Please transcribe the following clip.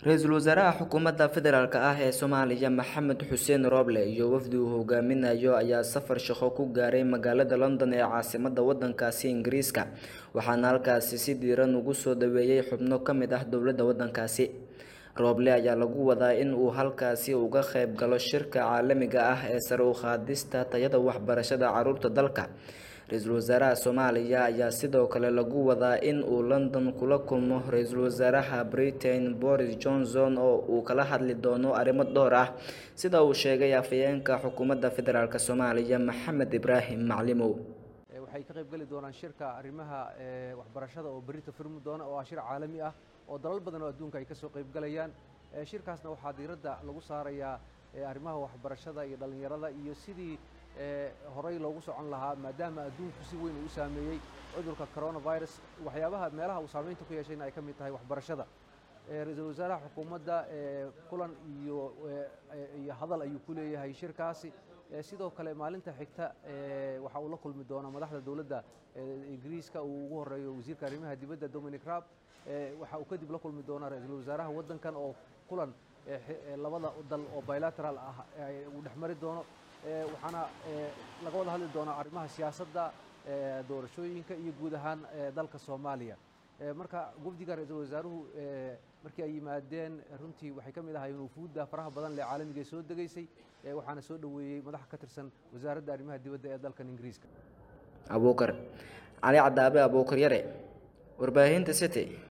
ra-iisul wasaaraha xukuumadda federaalk ah ee soomaaliya maxamed xuseen rooble iyo wafdi uu hogaaminayo ayaa safar shaqo ku gaaray magaalada london ee caasimadda wadankaasi ingiriiska waxaana halkaasi si diiran ugu soo dhaweeyey xubno ka mid ah dowladda wadankaasi rooble ayaa lagu wadaa in uu halkaasi uga qayb galo shirka caalamiga ah ee sare u qaadista tayada waxbarashada caruurta dalka ra-iisul wasaaraha soomaaliya ayaa sidoo kale lagu wadaa in uu london kula kulmo ra-iisul wasaaraha britain boris johnson oo uu kala hadli doono arrimo dhowr ah sida uu sheegay afhayeenka xukuumadda federaalk soomaaliya maxamed ibraahim maclimow waxay ka qayb geli doonaan shirka arrimaha waxbarashada oo berita furmi doona oo ah shir caalami ah oo dalal badan oo adduunka ay ka soo qayb galayaan shirkaasna waxaa diiradda lagu saarayaa arrimaha waxbarashada iyo dhallinyarada iyo sidii horey loogu socon lahaa maadaama adduunku si weyn uu u saameeyey cudurka coronavirus waxyaabaha meelaha uu saameynta ku yeeshayna ay ka mid tahay waxbarashada ra-iisul wasaaraha xukuumadda kulan iyo iyo hadal ayuu ku leeyahay shirkaasi sidoo kale maalinta xigta waxa uu la kulmi doonaa madaxda dowladda ingiriiska uu ugu horeeyo wasiirka arrimaha dibadda dominic raab waxa uu kadib la kulmi doonaa ra-iisul wasaaraha waddankan oo kulan labada dal oo bilateral ah uu dhex mari doono waxaana laga wada hadli doonaa arrimaha siyaasadda doorashooyinka iyo guud ahaan dalka soomaaliya marka wafdiga ra-iisul wasaaruhu markii ay yimaadeen runtii waxay ka mid ahaayeen wufuudda faraha badan lee caalamiga soo degaysay waxaana soo dhoweeyey madax ka tirsan wasaaradda arrimaha dibadda ee dalkan ingiriiska abuukar cali cadaabe abuukar yare warbaahinta city